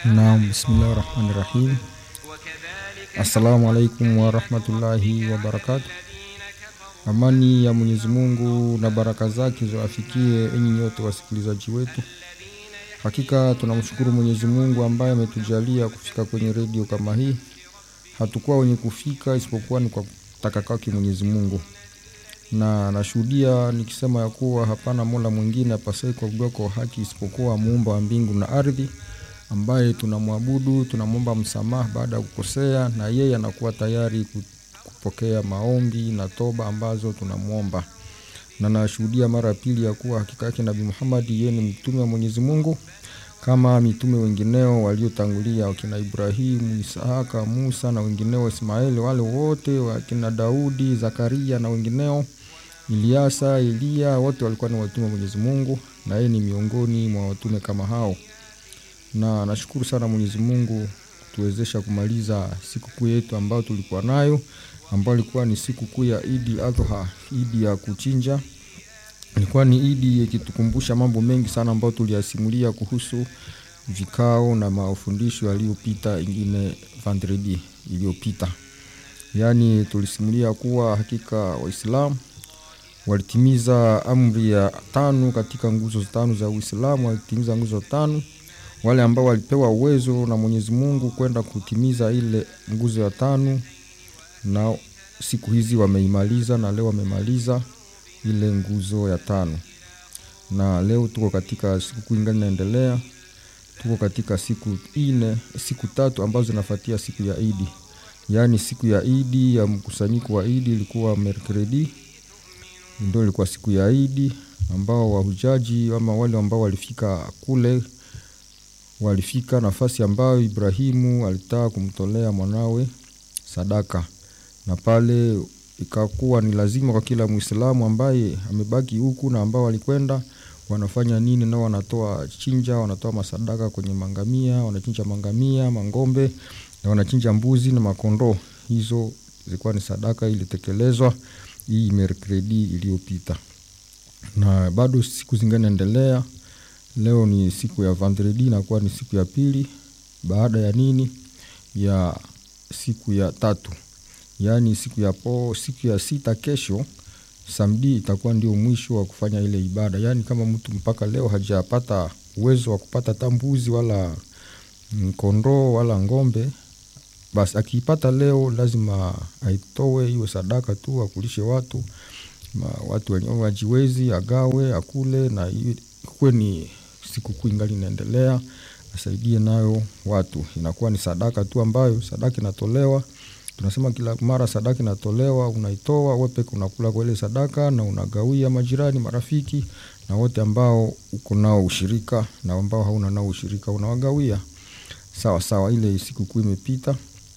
Naam, bismillahi rahmani rahim. Assalamu alaikum warahmatullahi wabarakatu. Amani ya Mwenyezi Mungu na baraka zake ziwafikie enyi nyote wasikilizaji wetu. Hakika tunamshukuru Mwenyezi Mungu ambaye ametujalia kufika kwenye redio kama hii. Hatukuwa wenye kufika isipokuwa ni kwa kutaka kwake Mwenyezi Mungu, na nashuhudia nikisema ya kuwa hapana mola mwingine apasaye kuabudiwa kwa haki isipokuwa muumba wa mbingu na ardhi ambaye tunamwabudu, tunamwomba msamaha baada ya kukosea, na yeye anakuwa tayari ku- kupokea maombi na toba ambazo tunamwomba. Na nashuhudia mara ya pili ya kuwa hakika yake Nabii Muhammad yeye ni mtume wa Mwenyezi Mungu kama mitume wengineo waliotangulia, wakina Ibrahimu, Isahaka, Musa na wengineo, Ismaeli, wale wote wakina Daudi, Zakaria na wengineo, Iliasa, Eliya, wote walikuwa ni watume wa Mwenyezi Mungu, na yeye ni miongoni mwa watume kama hao na nashukuru sana Mwenyezi Mungu kutuwezesha kumaliza sikukuu yetu ambayo tulikuwa nayo ambayo ilikuwa ni sikukuu ya Idi Adha, Idi ya kuchinja. Ilikuwa ni Idi ikitukumbusha mambo mengi sana ambayo tuliyasimulia kuhusu vikao na mafundisho yaliyopita, ingine vendredi iliyopita. Yaani tulisimulia kuwa hakika Waislamu walitimiza amri ya tano katika nguzo tano za Uislamu, walitimiza nguzo tano wale ambao walipewa uwezo na Mwenyezi Mungu kwenda kutimiza ile nguzo ya tano, na siku hizi wameimaliza, na leo wamemaliza ile nguzo ya tano, na leo tuko katika siku ingine inaendelea, tuko katika siku ine, siku tatu ambazo zinafuatia siku ya Idi. Yaani siku ya Idi ya mkusanyiko wa Idi ilikuwa Merkredi, ndio ilikuwa siku ya Idi ambao wahujaji ama wale ambao walifika kule walifika nafasi ambayo Ibrahimu alitaka kumtolea mwanawe sadaka, na pale ikakuwa ni lazima kwa kila Mwislamu ambaye amebaki huku na ambao walikwenda wanafanya nini? Nao wanatoa chinja, wanatoa masadaka kwenye mangamia, wanachinja mangamia, mangombe na wanachinja mbuzi na makondoo. Hizo zilikuwa ni sadaka ilitekelezwa hii Merkredi iliyopita, na bado siku zingine naendelea Leo ni siku ya vendredi, inakuwa ni siku ya pili baada ya nini, ya siku ya tatu, yaani siku ya po, siku ya sita. Kesho samedi itakuwa ndio mwisho wa kufanya ile ibada. Yaani kama mtu mpaka leo hajapata uwezo wa kupata tambuzi wala mm, kondoo wala ng'ombe, basi akiipata leo lazima aitoe iwe sadaka tu, akulishe watu ma, watu wenye wajiwezi, agawe akule, na iwe- kuwe ni sikukuu ingali inaendelea, asaidie nayo watu. Inakuwa ni sadaka tu ambayo sadaka inatolewa. Tunasema kila mara sadaka inatolewa, unaitoa wewe peke, unakula kwa ile sadaka na unagawia majirani, marafiki na wote ambao uko nao ushirika na ambao hauna nao ushirika unawagawia. Sawa sawa, ile sikukuu imepita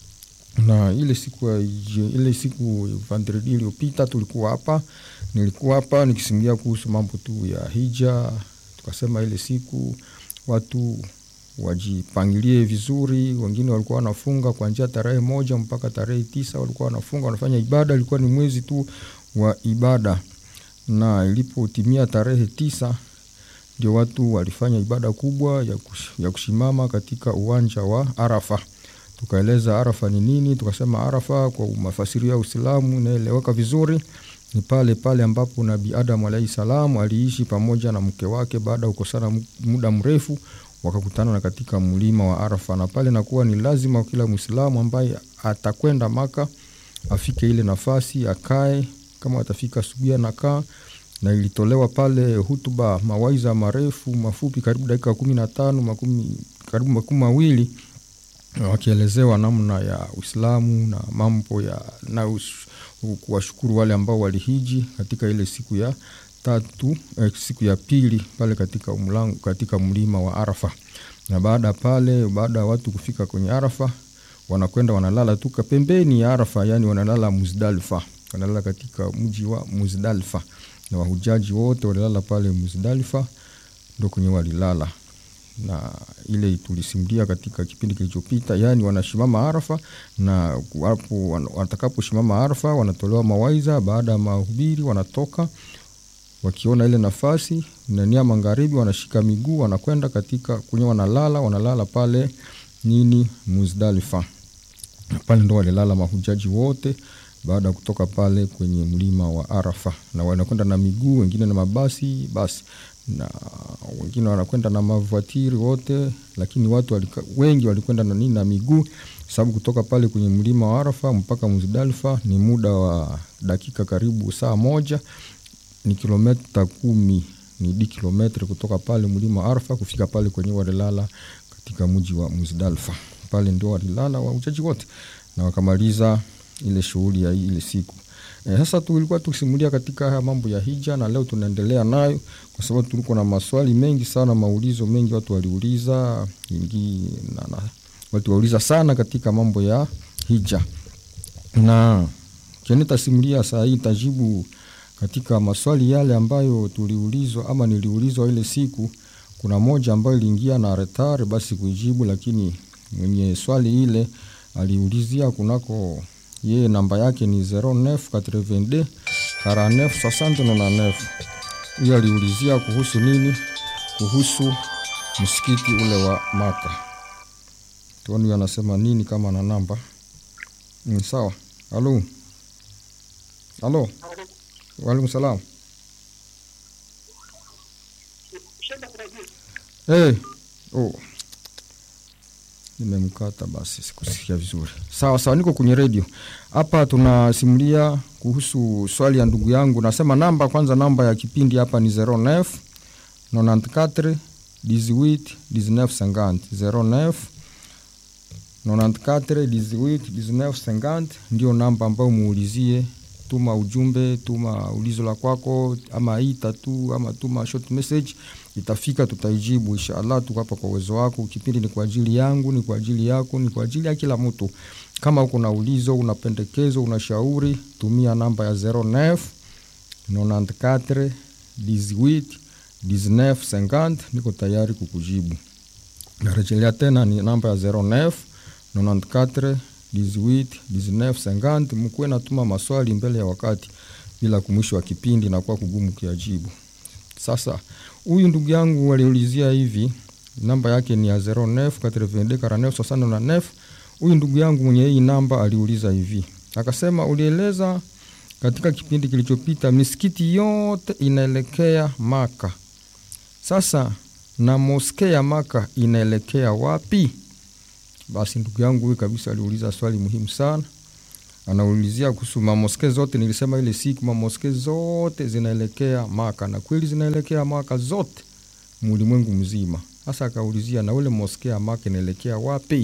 na ile siku ya je- ile siku vendredi iliyopita tulikuwa hapa, nilikuwa hapa nikisimulia kuhusu mambo tu ya hija. Tukasema ile siku watu wajipangilie vizuri. Wengine walikuwa wanafunga kuanzia tarehe moja mpaka tarehe tisa walikuwa wanafunga wanafanya ibada. Ilikuwa ni mwezi tu wa ibada, na ilipotimia tarehe tisa ndio watu walifanya ibada kubwa ya, kush, ya kushimama katika uwanja wa Arafa. Tukaeleza Arafa ni nini, tukasema Arafa kwa mafasirio ya Uislamu inaeleweka vizuri ni pale pale ambapo Nabii Adam alaihi salam aliishi pamoja na mke wake baada ya kukosana mu- muda mrefu, wakakutana na katika mlima wa Arafa, na pale nakuwa ni lazima kila Mwislamu ambaye atakwenda Maka afike ile nafasi akae, kama atafika asubuhi anakaa na ilitolewa pale hutuba mawaiza marefu mafupi karibu dakika kumi na tano makumi karibu makumi mawili wakielezewa namna ya Uislamu na mambo ya na us- kuwashukuru wale ambao walihiji katika ile siku ya tatu eh, siku ya pili pale katika umlango, katika mlima wa Arafa. Na baada ya pale, baada ya watu kufika kwenye Arafa, wanakwenda wanalala tu pembeni ya Arafa, yani wanalala Muzdalifa, wanalala katika mji wa Muzdalifa, na wahujaji wote walilala pale Muzdalifa, ndo kwenye walilala na ile tulisimulia katika kipindi kilichopita, yaani wanashimama Arafa na wapo wan- watakaposhimama Arafa wanatolewa mawaidha. Baada ya mahubiri wanatoka wakiona ile nafasi nania magharibi, wanashika miguu wanakwenda katika kwenye, wanalala wanalala pale nini Muzdalifa. Pale ndo walilala mahujaji wote baada ya kutoka pale kwenye mlima wa Arafa, na wanakwenda na miguu, wengine na mabasi basi, na wengine wanakwenda na mavatiri wote, lakini watu walika, wengi walikwenda na nini na miguu, sababu kutoka pale kwenye mlima wa Arafa mpaka Muzdalifa ni muda wa dakika karibu saa moja, ni kilomita kumi ni di kilometri kutoka pale mlima wa Arafa kufika pale kwenye walilala katika mji wa Muzdalifa. Pale ndio walilala wahujaji wote na wakamaliza ile shughuli ya ile siku. E, sasa tulikuwa tukisimulia katika haya mambo ya hija na leo tunaendelea nayo kwa sababu tulikuwa na maswali mengi sana, maulizo mengi watu waliuliza ingi na, na watu wauliza sana katika mambo ya hija, na kene tasimulia saa hii tajibu katika maswali yale ambayo tuliulizwa ama niliulizwa ile siku. Kuna moja ambayo iliingia na retard basi kuijibu, lakini mwenye swali ile aliulizia kunako yeye namba yake ni 0982 49 69. Hiyo aliulizia kuhusu nini? Kuhusu msikiti ule wa Maka. Tuoni anasema nini kama na namba. Mm, sawa. Halo. Halo. Waalaikum salam. Hey. Oh. Nimemkata basi, sikusikia vizuri. Sawa sawa, niko kwenye redio hapa, tunasimulia kuhusu swali ya ndugu yangu. Nasema namba kwanza, namba ya kipindi hapa ni 09 94 18 19 50 09 94 18 19 50 ndio namba ambayo muulizie tuma ujumbe, tuma ulizo la kwako, ama ita tu ama tuma short message, itafika, tutaijibu inshallah. Tuko hapa kwa uwezo wako. Kipindi ni kwa ajili yangu, ni kwa ajili yako, ni kwa ajili ya kila mtu. Kama uko na ulizo, una pendekezo, una shauri, tumia namba ya 09 94 18 19 50, niko tayari kukujibu. Narejelea tena, ni namba ya 09 94 18 19 50. Mkuwe natuma maswali mbele ya wakati, bila kumwisho wa kipindi na kuwa kugumu kuyajibu. Sasa huyu ndugu yangu aliulizia hivi, namba yake ni ya 09 82 49 69. Huyu ndugu yangu mwenye hii namba aliuliza hivi, akasema, ulieleza katika kipindi kilichopita misikiti yote inaelekea Maka. Sasa na moske ya Maka inaelekea wapi? Basi ndugu yangu huyu kabisa aliuliza swali muhimu sana. Anaulizia kuhusu mamoske zote. Nilisema ile siku mamoske zote zinaelekea Maka, na kweli zinaelekea Maka zote mulimwengu mzima. Sasa akaulizia na ule moske ya Maka inaelekea wapi?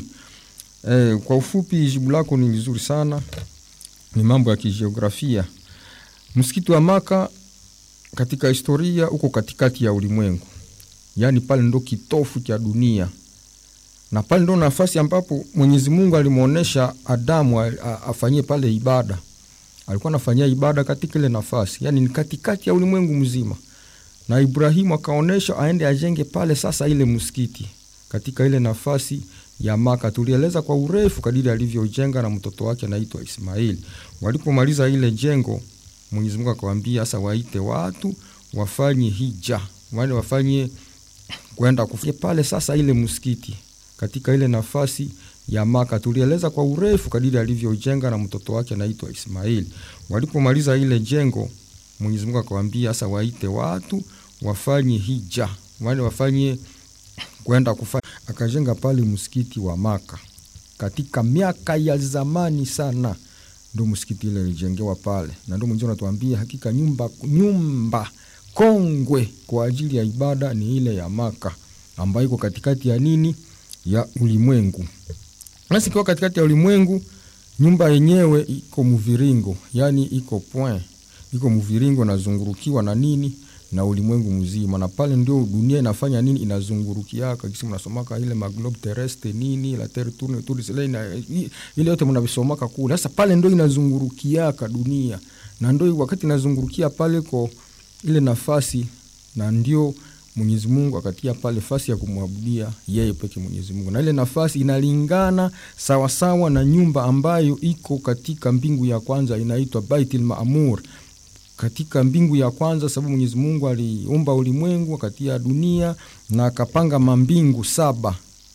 E, kwa ufupi jibu lako ni vizuri sana, ni mambo ya kijiografia. Msikiti wa Maka katika historia uko katikati ya ulimwengu, yaani pale ndo kitofu cha dunia na pale ndo nafasi ambapo Mwenyezi Mungu alimwonyesha Adamu afanyie pale ibada. Alikuwa anafanyia ibada katika ile nafasi, yani ni katikati ya ulimwengu mzima, na Ibrahimu akaonyesha aende ajenge pale sasa ile msikiti katika ile nafasi ya Maka. Tulieleza kwa urefu kadiri alivyojenga na mtoto wake anaitwa Ismaili. Walipomaliza ile jengo, Mwenyezi Mungu akawaambia sasa waite watu wafanye hija, wale wafanye kwenda kufanya pale sasa ile msikiti katika ile nafasi ya Maka. Tulieleza kwa urefu kadiri alivyojenga na mtoto wake anaitwa Ismaili. Walipomaliza ile jengo, Mwenyezi Mungu akawaambia sasa waite watu wafanye hija, wale wafanye kwenda kufanya. Akajenga pale msikiti wa Maka katika miaka ya zamani sana, ndo msikiti ile ilijengewa pale, na ndo Mwenyezi Mungu anatuambia hakika nyumba nyumba kongwe kwa ajili ya ibada ni ile ya Maka ambayo iko katikati ya nini ya ulimwengu. Nasi ikiwa katikati ya ulimwengu, nyumba yenyewe iko mviringo, yani iko point, iko mviringo, nazungurukiwa na nini na ulimwengu mzima, na pale ndio dunia inafanya nini, inazungurukiaka kisi mnasomaka ile maglobe terrestre nini la terre tourne autour du soleil, na ile yote mnavisomaka kule. Sasa pale ndio inazungurukiaka dunia, na ndio wakati inazungurukia pale ko ile nafasi, na ndio Mwenyezi Mungu akatia pale nafasi ya kumwabudia yeye peke Mwenyezi Mungu, na ile nafasi inalingana sawasawa na nyumba ambayo iko katika mbingu ya kwanza inaitwa Baitul Maamur, katika mbingu ya kwanza, sababu Mwenyezi Mungu aliumba ulimwengu akatia dunia na akapanga mambingu saba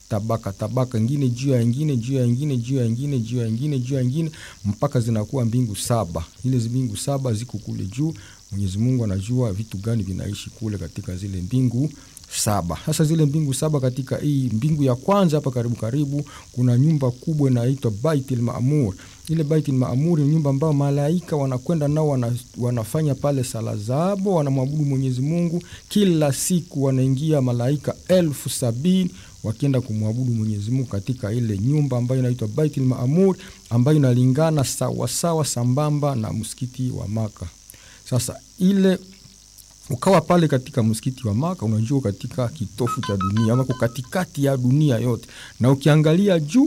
tabaka tabaka ingine juu ya ingine juu ya ingine juu ya ingine juu ya ingine juu ya ingine mpaka zinakuwa mbingu saba. Ile mbingu saba ziko kule juu. Mwenyezi Mungu anajua vitu gani vinaishi kule katika zile mbingu saba. Sasa zile mbingu saba, katika hii mbingu ya kwanza hapa karibu karibu, kuna nyumba kubwa inaitwa Baitul Maamur. Ile Baitul Maamur ni nyumba ambayo malaika wanakwenda nao wana, wanafanya pale sala zabo, wanamwabudu Mwenyezi Mungu kila siku. Wanaingia malaika elfu sabini wakienda kumwabudu Mwenyezi Mungu katika ile nyumba ambayo inaitwa Baitul Maamur, ambayo inalingana sawasawa sambamba na msikiti wa Maka. Sasa ile ukawa pale katika msikiti wa Maka, unajua katika kitofu cha dunia ama katikati ya dunia yote, na ukiangalia juu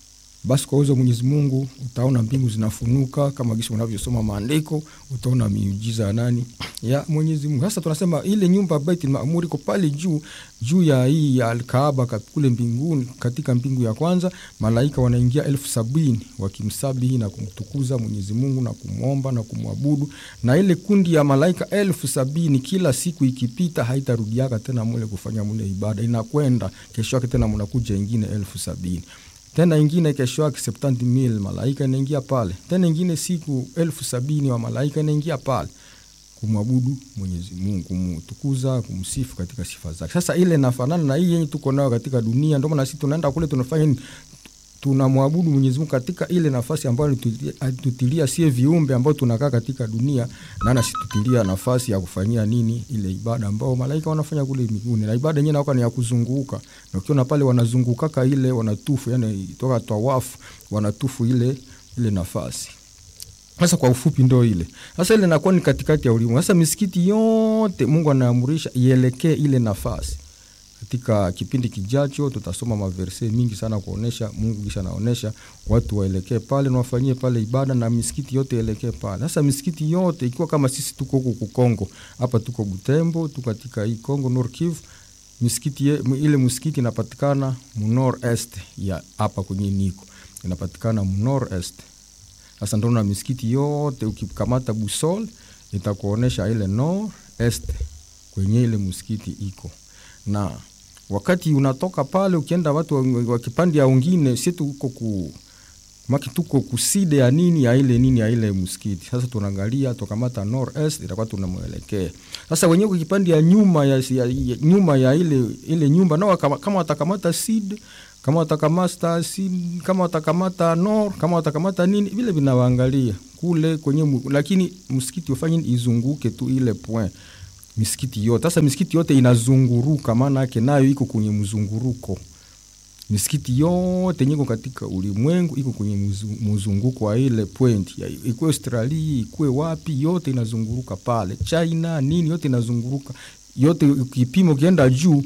basi kwa uwezo wa Mwenyezi Mungu utaona mbingu zinafunuka kama gisi unavyosoma maandiko, utaona miujiza ya nani ya Mwenyezi Mungu. Sasa tunasema ile nyumba Baitul Maamur iko pale juu juu ya hii ya Alkaaba kule mbinguni, katika mbingu ya kwanza, malaika wanaingia elfu sabini wakimsabihi na kumtukuza Mwenyezi Mungu na kumwomba na kumwabudu, na ile kundi ya malaika elfu sabini kila siku ikipita haitarudiaka tena mule kufanya mule ibada, inakwenda kesho yake tena mnakuja ingine elfu sabini tena ingine kesho yake septanti mil malaika inaingia pale tena, ingine siku elfu sabini wa malaika inaingia pale kumwabudu Mwenyezi Mungu, kumtukuza, kumsifu katika sifa zake. Sasa ile nafanana na hii yenye tuko nayo katika dunia, ndio maana sisi tunaenda kule tunafanya nini? Tunamwabudu Mwenyezi Mungu katika ile nafasi ambayo alitutilia sie viumbe ambao tunakaa katika dunia, na anasitutilia nafasi ya kufanyia nini ile ibada ambao malaika wanafanya kule mbinguni, na ibada yenyewe inakuwa ni ya kuzunguka, na ukiona pale wanazungukaka ile wanatufu, yani toka tawafu wanatufu ile ile nafasi sasa kwa ufupi ndo ile sasa, ile nakuwa ni katikati ya ulimwengu. Sasa misikiti yote Mungu anaamurisha ielekee ile nafasi. Katika kipindi kijacho tutasoma maverse mingi sana kuonesha Mungu kisha anaonesha watu waelekee pale na wafanyie pale ibada, na misikiti yote ielekee pale. Sasa misikiti yote ikiwa kama sisi tuko huku Kongo, hapa tuko Butembo, tuko katika hii Kongo Nord Kivu, misikiti ye, ile msikiti inapatikana mu nord est ya hapa kwenye niko inapatikana mu nord est sasa ndo na misikiti yote ukikamata busol itakuonesha ile nord est kwenye ile msikiti iko, na wakati unatoka pale ukienda watu wakipandi ya ungine, si tuko ku maki tuko kuside ya nini ya ile nini ya ile msikiti. Sasa tunaangalia tukamata nord est itakuwa tunamwelekea sasa wenyewe kukipandi ya nyuma ya, ya, ya nyuma ya ile ile nyumba nao kama watakamata sid kama watakamata sid kama watakamata nor kama watakamata nini vile vinawaangalia kule kwenye, lakini msikiti ufanye izunguke tu ile point misikiti yote. Sasa misikiti yote inazunguruka, maana yake nayo iko kwenye mzunguruko. Misikiti yote nyiko katika ulimwengu iko kwenye mzunguko wa ile point, ikuwe Australia ikuwe wapi, yote inazunguruka pale, China nini, yote inazunguruka yote. Ukipima ukienda juu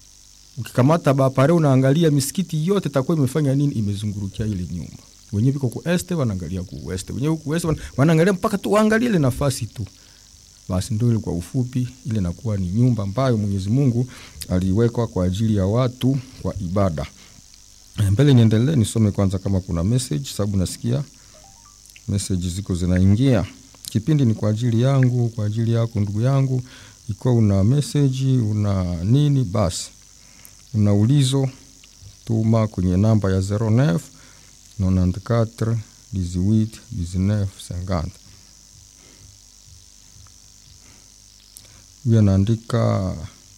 ukikamata bapare unaangalia misikiti yote takuwa imefanya nini, imezungurukia ile nyumba. Wenyewe viko ku este wanaangalia ku west, wenyewe ku west wanaangalia mpaka tu waangalie ile nafasi tu. Basi ndio ile kwa ufupi, ile nakuwa ni nyumba ambayo Mwenyezi Mungu aliwekwa kwa ajili ya watu kwa ibada. Mbele niendelee, nisome kwanza kama kuna message, sababu nasikia message ziko zinaingia. Kipindi ni kwa ajili yangu, kwa ajili yako ndugu yangu. Ikiwa una message una nini, basi una ulizo, tuma kwenye namba ya 09 94 18 19 50. Huyu anaandika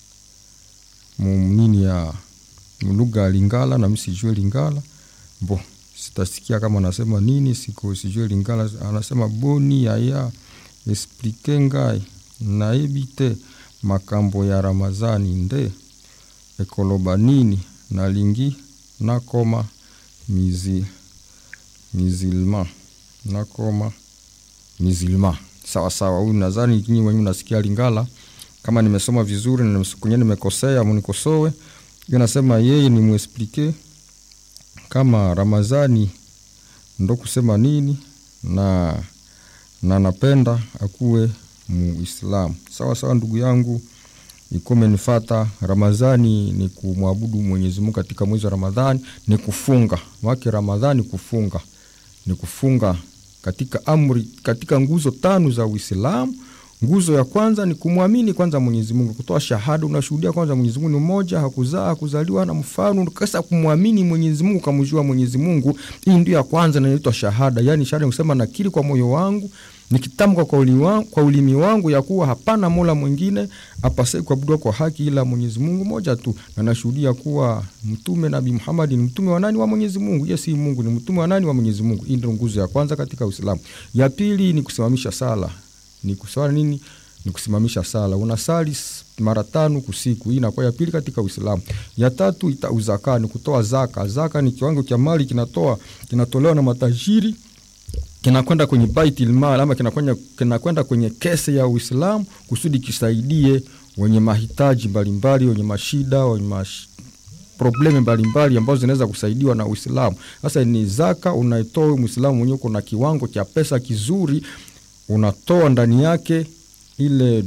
mnini ya lugha ya Lingala na msijue Lingala bo, sitasikia kama anasema nini, siko sijue Lingala. Anasema boni yaya explike ngai naebite makambo ya Ramazani nde ekoloba nini nalingi nakoma mizi mizilma nakoma mizilma sawa sawa. Huyu nadhani kinyi wenyewe nasikia Lingala, kama nimesoma vizuri na kwenye nimekosea munikosoe. Hiyo nasema yeye ni muesplike kama Ramazani ndo kusema nini na na napenda akuwe Muislamu. Sawa sawa, ndugu yangu ikuwa umenifata. Ramadhani ni kumwabudu Mwenyezi Mungu katika mwezi wa Ramadhani, ni kufunga wake. Ramadhani kufunga ni kufunga katika amri, katika nguzo tano za Uislamu. nguzo ya kwanza ni kumwamini kwanza mwenyezi mungu kutoa shahada unashuhudia kwanza mwenyezi mungu ni mmoja hakuzaa hakuzaliwa na mfano kasa kumwamini mwenyezi mungu kamjua mwenyezi mungu hii ndio ya kwanza na inaitwa shahada yaani shahada ni kusema nakiri kwa moyo wangu nikitamka kwa, uli wangu, kwa ulimi wangu ya kuwa hapana mola mwingine apasai kuabudiwa kwa haki ila mwenyezi mungu moja tu na nashuhudia kuwa mtume nabii muhamadi ni mtume wa nani wa mwenyezi mungu ye si mungu ni mtume wa nani wa mwenyezi mungu hii ndio nguzo ya kwanza katika uislamu ya pili ni kusimamisha sala ni kuswala nini ni kusimamisha sala unasali mara tano kusiku hii inakuwa ya pili katika uislamu ya tatu ita uzaka ni kutoa zaka zaka ni kiwango cha mali kinatoa kinatolewa na matajiri kinakwenda kwenye baitul mal ama kinakwenda kinakwenda kwenye kese ya Uislamu kusudi kisaidie wenye mahitaji mbalimbali, wenye mashida, wenye mash... probleme mbalimbali ambazo zinaweza kusaidiwa na Uislamu. Sasa ni zaka unaitoa Muislamu mwenyewe, kuna kiwango cha pesa kizuri unatoa ndani yake ile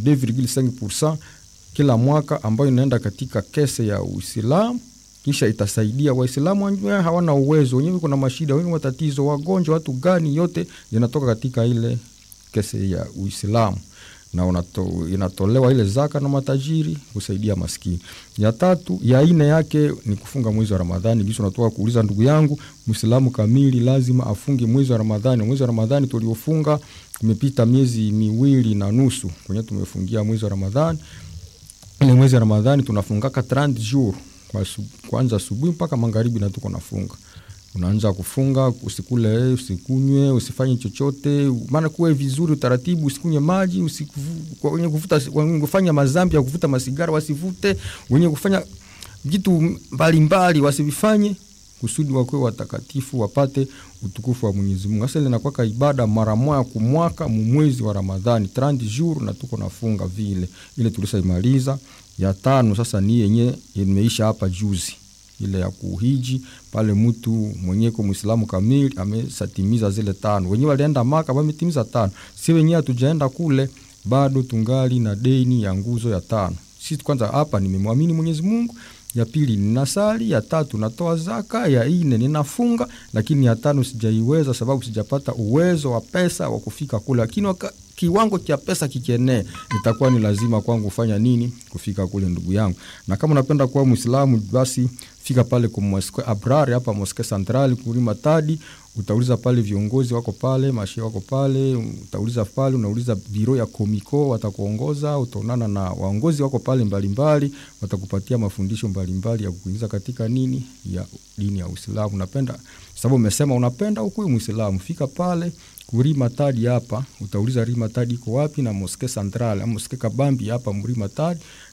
2.5% kila mwaka ambayo inaenda katika kese ya Uislamu kisha itasaidia Waislamu wenyewe hawana uwezo, wenyewe kuna mashida, wenye matatizo, wagonjwa, watu gani, yote zinatoka katika ile kese ya Uislamu na unato, inatolewa ile zaka na matajiri kusaidia maskini. Ya tatu ya ine yake ni kufunga mwezi wa Ramadhani. Kisha unatoka kuuliza ndugu yangu, Muislamu kamili lazima afunge mwezi wa Ramadhani. Mwezi wa Ramadhani tuliofunga umepita miezi miwili na nusu kwenye tumefungia mwezi wa Ramadhani. Ile mwezi wa Ramadhani tunafungaka 30 jours kwa kwanza asubuhi mpaka magharibi na tuko nafunga unaanza kufunga usikule usikunywe usifanye chochote maana kuwe vizuri utaratibu usikunywe maji wenye kuvuta wenye kufanya mazambi ya kuvuta masigara wasivute wenye kufanya vitu mbalimbali wasivifanye kusudi wakuwe watakatifu wapate utukufu wa Mwenyezi Mungu. Sasa linakuwa ibada mara moja kwa mwaka mwezi wa Ramadhani 30 jours na tuko nafunga vile. Ile tulisaimaliza ya tano sasa ni yenye imeisha hapa juzi ile ya kuhiji pale mtu mwenyewe kwa Muislamu kamili amesatimiza zile tano. Wenyewe walienda Maka wametimiza tano. Si wenyewe hatujaenda kule bado tungali na deni ya nguzo ya tano. Sisi kwanza hapa nimemwamini Mwenyezi Mungu ya pili ninasali, ya tatu natoa zaka, ya ine ninafunga, lakini ya tano sijaiweza sababu sijapata uwezo wa pesa wa kufika kule, lakini waka, kiwango cha pesa kikienee, itakuwa ni lazima kwangu kufanya nini? Kufika kule, ndugu yangu. Na kama unapenda kuwa Muislamu, basi fika pale kwa Mosque Abrar hapa Mosque Central kulima tadi utauliza pale viongozi wako pale, mashe wako pale, utauliza pale, unauliza biro ya Komiko, watakuongoza. Utaonana na waongozi wako pale mbalimbali, watakupatia mafundisho mbalimbali ya kukuingiza katika nini ya dini ya Uislamu. Unapenda sababu umesema unapenda ukuwe Muislamu, fika pale kurima tadi hapa, utauliza rima tadi iko wapi, na Mosque Central ama Mosque Kabambi hapa mrima tadi